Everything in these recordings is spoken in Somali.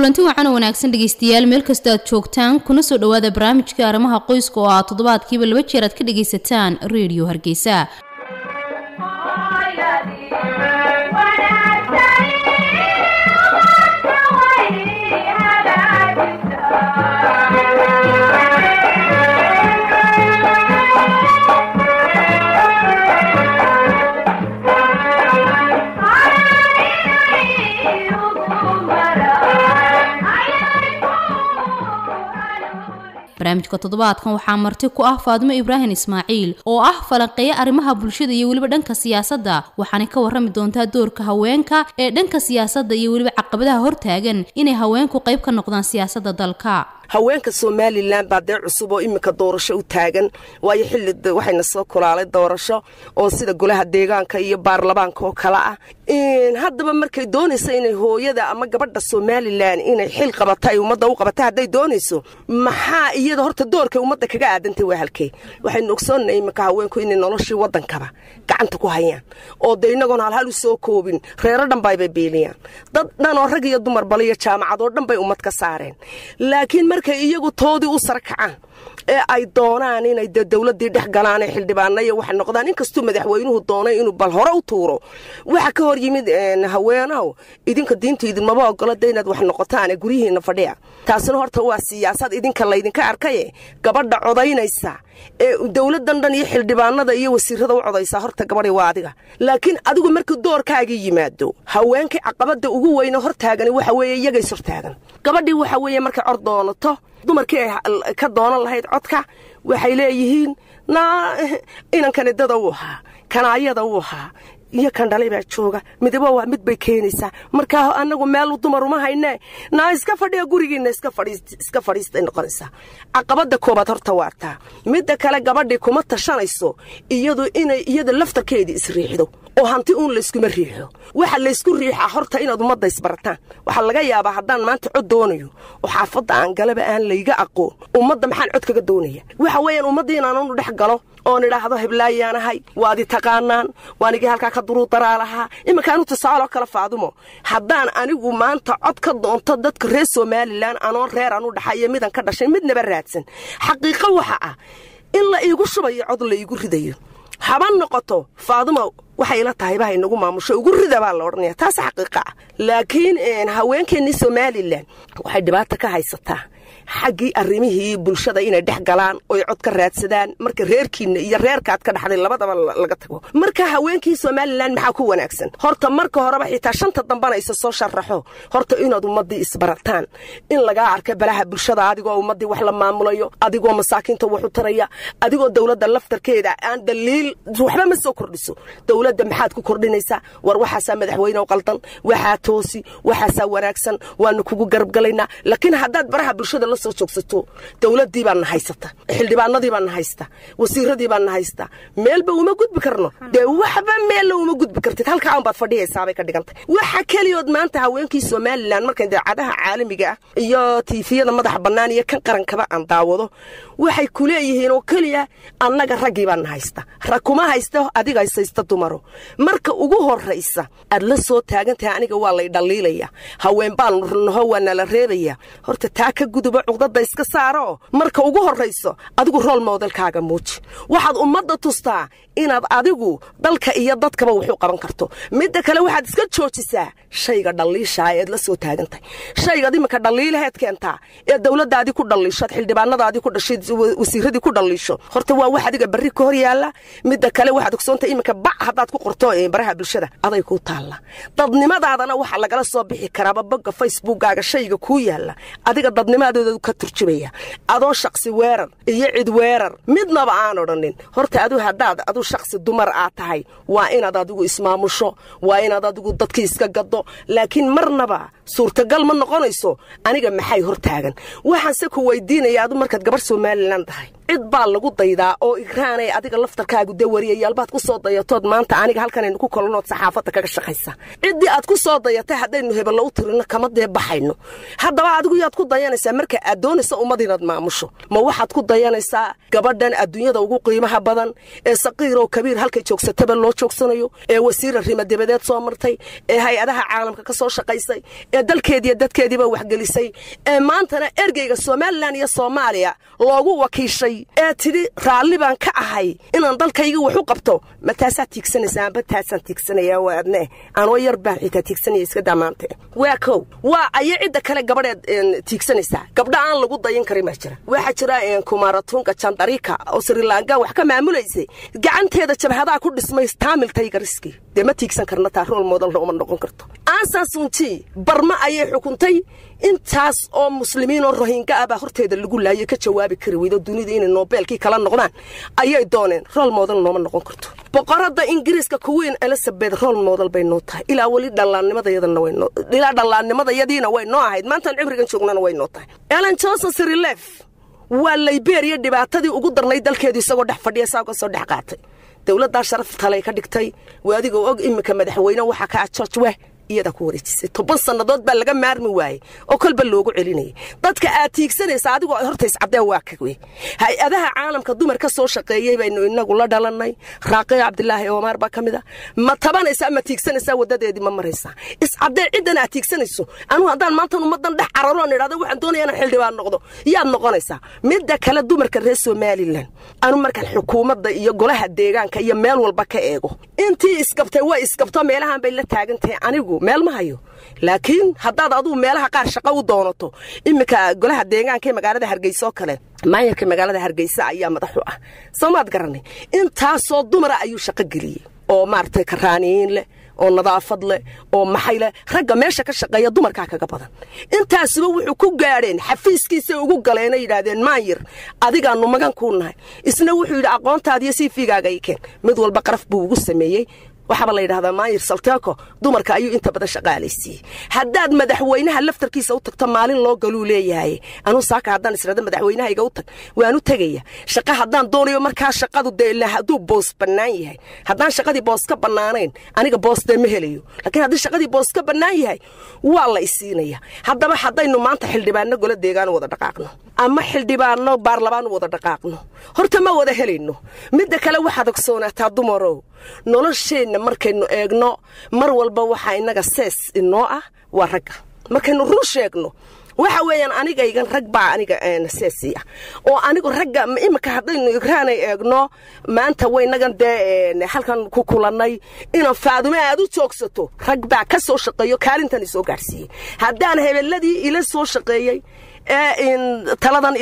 kulanti wacan oo wanaagsan dhegaystayaal meel kasta aad joogtaan kuna soo dhowaada barnaamijka arrimaha qoyska oo aad toddobaadkiiba laba jeer aad ka dhagaysataan redio hargeysa barnaamijka toddobaadkan waxaa marti ku ah faadimo ibraahim ismaaciil oo ah falanqeeya arrimaha bulshada iyo weliba dhanka siyaasadda waxaanay ka warrami doontaa doorka haweenka ee dhanka siyaasadda iyo weliba caqabadaha hortaagan inay haweenku qayb ka noqdaan siyaasadda dalka haweenka somalilan baa dee cusub oo iminka doorasho u taagan waayo xilli waxayna soo kulaalay doorasho oo sida golaha deegaanka iyo baarlamaanka oo kale ah haddaba markay doonayso inay hooyada ama gabadha somalilan inay xil qabata ay ummadda u qabata hadday doonayso maxaa iyada horta doorkay ummadda kaga aadantay waa halkee waxaynu ogsoonnay iminka haweenku inay noloshii waddankaba gacanta ku hayaan oo dee inagoon halhal u soo koobin reero dhan baybay biiliyaan dad dhan oo rag iyo dumar baliyo jaamacadoo dhan bay ummad ka saareen laakiin markay iyagu toodii u sarkacaan ee ay doonaan inay de dowladii dhex galaan ee xildhibaanaya waxay noqdaan inkastuu madaxweynuhu doonay inuu bal hore u tuuro waxa ka hor yimid haweenaw idinka diintu idinmaba ogola de inaad wax noqotaane guryihiina fadhiya taasina horta waa siyaasad idinka laydinka arkaye gabadha codaynaysa ee dowladan dhan iyo xildhibaanada iyo wasiirada u codaysaa horta gabadhi waa adiga laakiin adigu markii doorkaagii yimaado haweenkii caqabada ugu weyne hortaagani waxa weeye iyagays hortaagan gabadhii waxa weeye markay cod doonato dumarkii ay ka doonan lahayd codka waxay leeyihiin naa inankani dada u ahaa kanaayada u ahaa iyo kan dhalay baa jooga midaba waa mid bay keenaysaa markaa anagu meel dumar uma haynee naa iska fadhiya gurigiina iska fadhiistay noqonaysaa caqabada koobaad horta waartaa midda kale gabadhii kuma tashanayso iyadu inay iyada laftarkeedii isriixdo oo hanti uun layskuma riixo waxa laysku riixaa horta inaad ummadda isbarataan waxaa laga yaabaa haddaan maanta cod doonayo oo xaafadda aan galaba aan layga aqoon ummadda maxaan cod kaga doonaya waxa weeyaan ummaddii inaanunu dhex galo oon idhaahdo heblayaanahay waadi taqaanaan waanigii halkaa ka duruudaraa lahaa iminkaanu tusaaloo kale faadumo haddaan anigu maanta cod ka doonto dadka reer somalilan anoon reer anu dhaxayo midan ka dhashay midnaba raadsan xaqiiqo waxa ah in la iigu shubayo cod la iigu ridayo haba noqoto faadumo waxay ila tahay bahay nagu maamusho ugu rida baa la odhanaya taas xaqiiqa ah laakiin haweenkeennii somalilan waxay dhibaata ka haysataa xaggii arrimihii bulshada inay dhex galaan oy cod ka raadsadaan marka reerkiina iyo reerkaad ka dhaxday labadaba laga tago marka haweenkii somalilan maxaa ku wanaagsan horta marka horeba xitaa shanta dambana isa soo sharaxo horta inaad ummadii isbarataan in lagaa arka balaha bulshada adigoo ummadii wax la maamulayo adigoo masaakiinta wax u taraya adigoo dowladda laftarkeeda aan daliil waxba ma soo kordhiso dowladda maxaad ku kordhinaysaa war waxaasaa madaxweyne qaldan waxaa toosi waxaasaa wanaagsan waanu kugu garabgalaynaa laakiin haddaad baraha bulshada la soo joogsato dowladii baana haysata xildhibaanadii baana haysta wasiiradii baana haysta meelba uma gudbi karno dee waxba meella uma gudbi kartid halkaa unbaad fadhiyaysaabay ka dhigantay waxa keliyood maanta haweenkii somalilan markay daacadaha caalamiga ah iyo tiifiyada madaxa bannaan iyo kan qarankaba aan daawado waxay ku leeyihiin oo keliya annaga raggii baana haysta rag kuma haysta adiga haysta dumaro marka ugu horraysa aad la soo taagantahay aniga waa lay dhaliilaya haween baan naho waa nala reebaya horta taa ka guduba cuqdada iska saaraoo marka ugu horrayso adigu rool modelkaaga muuji waxaad ummadda tustaa inaad adigu dalka iyo dadkaba waxu qaban karto midda kale waxaad iska joojisaa shayga dhaliishaa eed la soo taagantahay shaygaad iminka dhaliilaheed keentaa ee dowladaadii ku dhaliisho ad xildhibaanadaadii ku dhashay wasiiradii ku dhaliisho horta waa wax adiga barri ka hor yaalla midda kale waxaad ogsoontahay iminka bac haddaad ku qorto baraha bulshada aday kuu taalla dadnimadaadana waxaa lagala soo bixi karaaba bogga facebookkaaga shayga kuu yaalla adiga dadnimadooda ka turjubaya adoo shaqsi weerar iyo cid weerar midnaba aan odhanin horta adu haddaad adu shaqsi dumar aad tahay waa inaad adigu ismaamusho waa inaad adigu dadkii iska gado laakiin marnaba suurtagal ma noqonayso aniga maxay hor taagan waxaanse ku weydiinaya adu markaad gabar somalilan tahay cid baa lagu daydaa oo igraanay adiga laftarkaagu dee wariyayaalbaad ku soo dayatood maanta aniga halkanaynu ku kolanood saxaafadda kaga shaqaysa ciddii aad ku soo dayatay haddaynu hebello u tirino kama dee baxayno haddaba adigu yaad ku dayanaysaa marka aad doonaysa ummad inaad maamusho ma waxaad ku dayanaysaa gabadhan adduunyada ugu qiimaha badan ee saqiiroo kabiir halkay joogsataba loo joogsanayo ee wasiira rimadebadeed soo martay ee hay-adaha caalamka ka soo shaqaysay ee dalkeediiyo dadkeediiba waxgelisay ee maantana ergeyga somalilan iyo soomaaliya loogu wakiishay ee tidhi raalli baan ka ahay inaan dalkayga wax u qabto ma taasaad tiigsanaysaa amba taasaan tiigsanayaa waa adne anoo yar baan xitaa tiigsanaya iska damaante waa kow waa aya cidda kale gabadheed tiigsanaysaa gabdha aan lagu dayan karin baa jira waxaa jira kumaaratunga jandarika oo srilanka wax ka maamulaysay gacanteeda jabhadaha ku dhismay taamil taygariski dee ma tiigsan karna taa rool moodalna uma noqon karto aansasunji barma ayay xukuntay intaas oo muslimiin oo rohinga ah baa horteeda lagu laayay ka jawaabi kari weydo dunida inay noobeelkii kala noqdaan ayay dooneen rool moodal nooma noqon karto boqorada ingiriiska kuweyn elizabeth rool moodal bay noo tahay ilaa weli dhallaannimadayadilaa dhallaannimadayadiina way noo ahayd maantaan cimrigan joognana way noo tahay ellen johnson sirilef waa liberiya dhibaatadii ugu darnayd dalkeedu isagoo dhex fadhiya saa uga soo dhex qaatay dowladdaa sharaf talay ka dhigtay waa adigoo og iminka madaxweyne waxaa ka ah george weh iyadaa ku wareejisay toban sannadood baa laga maarmi waayey oo kolba loogu celinayay dadka aad tiigsanaysa adigoo horta iscaddeen waa ka wey hay-adaha caalamka dumar ka soo shaqeeyey baynu inagu la dhalannay raaqiya cabdilaahi omaar baa ka mid a ma tabanaysaa ma tiigsanaysaa waddadeedii ma maraysaa iscaddee ciddan aad tiigsanayso anugu haddaan maantan ummaddan dhex cararoon idhahdo waxaan doonaya inaan xildhibaan noqdo yaad noqonaysaa midda kale dumarka reer somalilan anu markaan xukuumadda iyo golaha deegaanka iyo meel walba ka eego intii isgabtay way isgabto meelahan bay la taagan tahay anigu meel ma hayo laakiin haddaad adugu meelaha qaar shaqo u doonato iminka golaha deegaanka ee magaalada hargeysa oo kale maayarka magaalada hargeysa ayaa madaxu ah soo maad garanay intaasoo dumara ayuu shaqo geliyey oo maaragtay karaaniyiin leh oo nadaafad leh oo maxay leh ragga meesha ka shaqeeya dumarkaa kaga badan intaasuba wuxuu ku gaadheen xafiiskiisay ugu galeenay yidhaahdeen maayir adigaanu magan kuu nahay isna wuxuu yidhi aqoontaadiyo sii fiigaaga ikeen mid walba qaraf buu ugu sameeyey waxaaba la yidhahdaa maayir salteeko dumarka ayuu inta badan shaqaalaysiiyey haddaad madaxweynaha laftarkiisa u tagto maalin loo galuu leeyahay anuu saaka haddaan israda madaxweynahayga u tag waanu tegaya shaqa haddaan doonayo markaa shaqadu dee hadduu boos bannaan yahay haddaan shaqadii boos ka bannaanayn aniga boos dee ma helayo laakiin haddii shaqadii boos ka bannaan yahay waa la isiinaya haddaba haddaynu maanta xildhibaanno gola deegaan wada dhaqaaqno ama xildhibaanno baarlamaan wada dhaqaaqno horta ma wada helayno midda kale waxaad ogsoonaataa dumarow nolosheenna markaynu eegno mar walba waxaa innaga sees inoo ah waa ragga markaynu run sheegno waxa weeyaan anigaygan rag baa aniga seesi ah oo anigu ragga iminka haddaynu igraanay eegno maanta waynagan dee halkan ku kulannay inaan faadume aad u joogsato rag baa ka soo shaqeeyo kaalintan isoo gaadhsiiyey haddaan hebeladii ila soo shaqeeyey ee taladan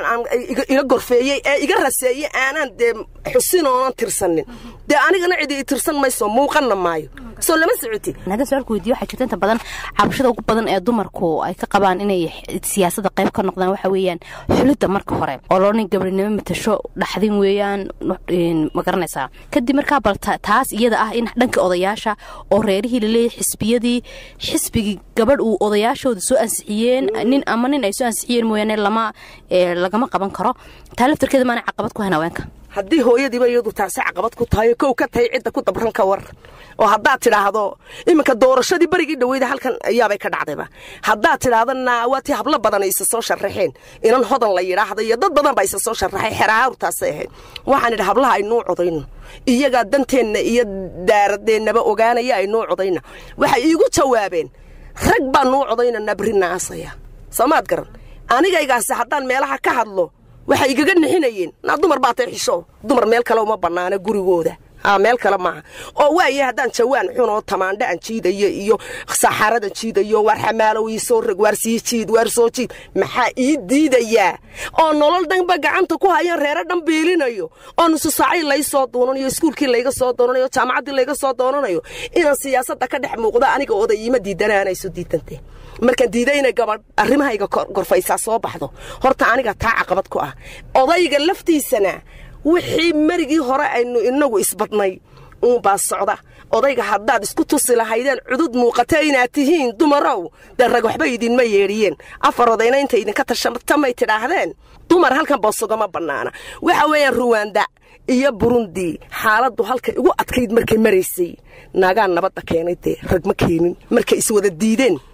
ila gorfeeyey ee iga raseeyey aanaan dee xusin oonan tirsanin dee anigana cidi i tirsan mayso muuqanna maayo soo lama socoti haddaan su-aalku weydiyo waxaa jirta inta badan cabashada ugu badan ee dumarku ay ka qabaan inay siyaasadda qayb ka noqdaan waxa weeyaan xulidda marka hore oo loodhan gabrinimo matasho dhaxdin weeyaan ma garanaysaa kadib markaa bal taas iyada ah in dhanka odayaasha oo reerihii laleeyahay xisbiyadii xisbigii gabadh uu odayaashooda soo ansixiyeen nin ama nin ay soo ansixiyeen mooyaane lama lagama qaban karo taa laftarkeeda maana caqabad ku hayn haweenka haddii hooyadiiba iyadu taasi caqabad ku tahay kow ka tahay cidda ku dabran ka war oo haddaad tidhaahdo iminka doorashadii berigii dhaweyda halkan ayaabay ka dhacdayba haddaad tidhaahdana waa tii hablo badan ay isa soo sharaxeen inan hodan la yidhaahda iyo dad badan baa isa soo sharaxay xerahaartaasay ahayd waxaan idhi hablaha aynuu codayno iyagaa danteenna iyo daaradeennaba ogaanaya aynuu codayna waxay iigu jawaabeen rag baa nuu codaynanaa berri naasaya soomaad garan anigaygaasi haddaan meelaha ka hadlo waxay igaga nixinayeen naa dumar baa tay xisho dumar meel kale uma bannaana gurigooda meel kale maaha oo waaye haddaan jawaan xun oo tamaandho aan jiidayo iyo saxaaradan jiidayo waar xamaalow ii soo rag waar sii jiid waar soo jiid maxaa ii diidayaa oo nolol dhanba gacanta ku hayaan reero dhan biilinayo oo nusu saacii lay soo doonanayo iskuulkii layga soo doonanayo jaamacaddii layga soo doonanayo inaan siyaasadda ka dhex muuqdo aniga oday iima diidanaanayso diidantee markaan diiday inay gabadh arrimahayga gorfaysaa soo baxdo horta aniga taa caqabad ku ah odayga laftiisana wixii marigii hore aynu inagu isbadnay uunbaa socda odayga haddaad isku tusi lahaydeen cudud muuqata inaad tihiin dumarow dee rag waxba idinma yeedhiyeen afar odayna inta idinka tashatamay tidhaahdeen dumar halkan boosogama bannaana waxa weeyaan ruwanda iyo burundi xaaladdu halkay ugu adkayd markay maraysay naagaa nabadda keenay dee rag ma keenin markay iswada diideen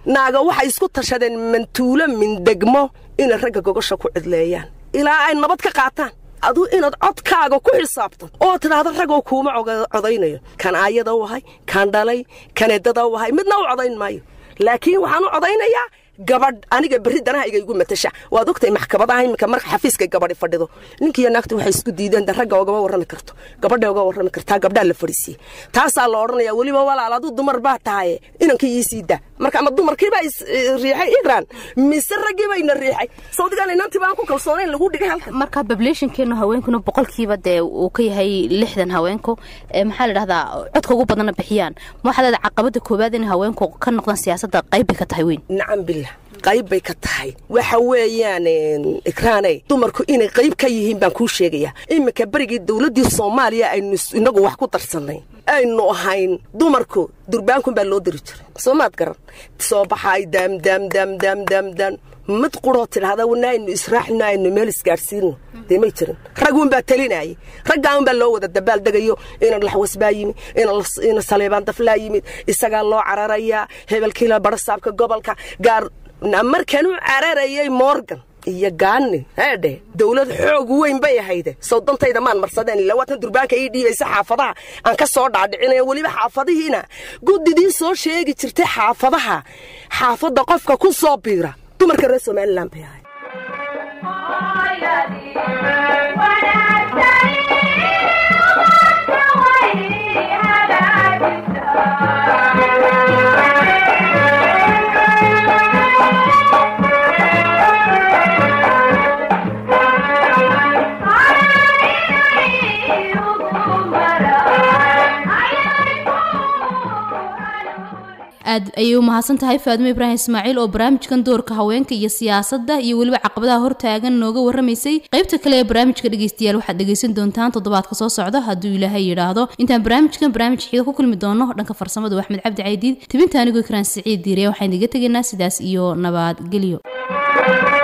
naaga waxay isku tashadeen mantuulo min degmo inay ragga gogosha ku cidleeyaan ilaa ay nabad ka qaataan aduu inaad codkaaga ku xisaabtan oo tidhaahda ragoo kuuma codaynayo kan aayada u ahay kan dhalay kan eddada u ahay midna u codayn maayo laakiin waxaan u codaynayaa gabadh aniga berri danahayga igu matasha waad ogtay maxkamadaha iminka marka xafiiska gabadhi fadhido ninkiiyo naagtu waxay isku diideen de ragga ogama warrami karto gabadha oga warrami kartaa gabdhaa la fadhiisiye taasaa la odhanaya weliba walaal aduu dumar baa tahaye inankii ii sii daa marka ama dumarkiibaa riixay igraan mise raggiibayna riixay sawdigaan inantii baan ku kalsoonayn lagu dhigay halkan marka bablationkeenu haweenkuna boqolkiiba dee uu ka yahay lixdan haweenku maxaa la dhahdaa codka ugu badanna bixiyaan waxaa leeda caqabada koowaad in haweenku ka noqdaan siyaasadda qayb bay ka tahay weyn nacam billah qayb bay ka tahay waxa weeyaan ikraaney dumarku inay qayb ka yihiin baan kuu sheegayaa iminka berigii dowladdii soomaaliya aynu inagu wax ku darsannay aynu ahayn dumarku durbaankun baa loo diri jiray soo maad garan soo baxaay daamdaamdaamdaamdaamdaan mid quroo tidhahda wana aynu israaxino aynu meel isgaadhsiino dee may jirin raguunbaa talinayay raggaanbaa loo wada dabaaldegayo ina laxwasbaa yimi ina saleebaan daflaa yimid isagaa loo cararayaa hebelkiila barasaabka gobolka gaar markan u cararayay morgan iyo gaani heedhe dawlad xoog weyn bay ahayde sawdantayda maan marsadeen ila waatan durbaanka ii dhiibaysa xaafadaha aan ka soo dhaadhicinaya weliba xaafadihiina guddidii soo sheegi jirtay xaafadaha xaafadda qofka ku soo biira dumarka reer somalilan bay ahay aad ayay u mahadsan tahay faadimo ibraahim ismaaciil oo barnaamijkan doorka haweenka iyo siyaasadda iyo weliba caqabadaha hortaagan nooga warramaysay qaybta kale ee barnaamijka dhegeystayaal waxaad dhegeysan doontaan toddobaadka soo socda hadduu ilaahay yidhaahdo intaan barnaamijkan barnaamij xiida ku kulmi doono dhanka farsamada axmed cabdi caydiid tibinta anigoo ikraan siciid diiriya waxaan idiga tegaynaa sidaas iyo nabadgelyo